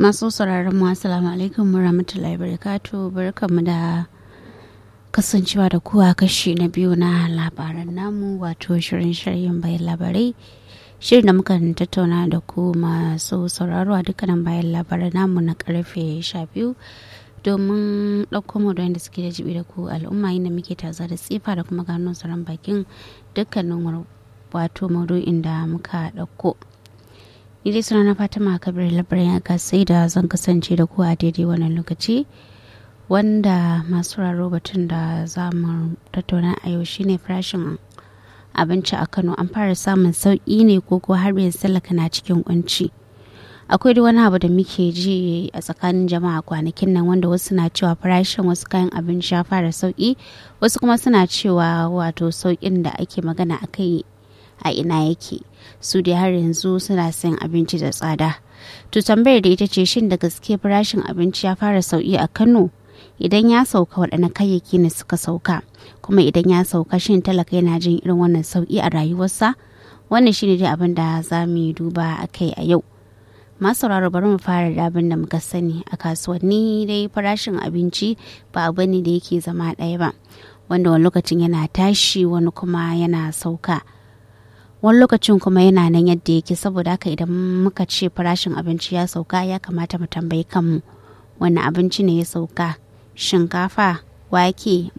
masu sauraron mu assalamu alaikum warahmatullahi wabarakatuh barkamu da kasancewa da kuwa kashi na biyu na labaran namu wato shirin shiryin bayan labarai shirin da muka tattauna da ku masu sauraro a dukkanin bayan labaran namu na karfe sha biyu domin ɗauko mu da suke da jibi da ku al'umma inda muke taza da tsifa da kuma gano tsaron bakin dukkanin wato maudu'in da muka ɗauko. ni dai suna na fatima kabir labarin aka sai da zan kasance da ku a daidai wannan lokaci wanda masu raro batun da za mu tattauna a yau shine farashin abinci a kano an fara samun sauƙi ne ko ko har yanzu talaka na cikin kunci akwai da wani abu da muke ji a tsakanin jama'a kwanakin nan wanda wasu na cewa farashin wasu kayan abinci ya fara sauƙi wasu kuma suna cewa wato sauƙin da ake magana a kai a ina yake su dai har yanzu suna sayan abinci da tsada to tambayar da ita ce shin da gaske farashin abinci ya fara sauki a kano idan ya sauka waɗanne kayayyaki ne suka sauka kuma idan ya sauka shin talaka yana jin irin wannan sauki a rayuwarsa wannan shine dai abin da za mu yi duba a kai a yau masu sauraro bari mu fara da abin da muka sani a kasuwanni dai farashin abinci ba abu ne da yake zama ɗaya ba wanda wani lokacin yana tashi wani kuma yana sauka wani lokacin kuma yana nan yadda yake saboda haka idan muka ce farashin abinci ya sauka ya kamata mu tambayi kanmu wani abinci ne ya sauka shinkafa wake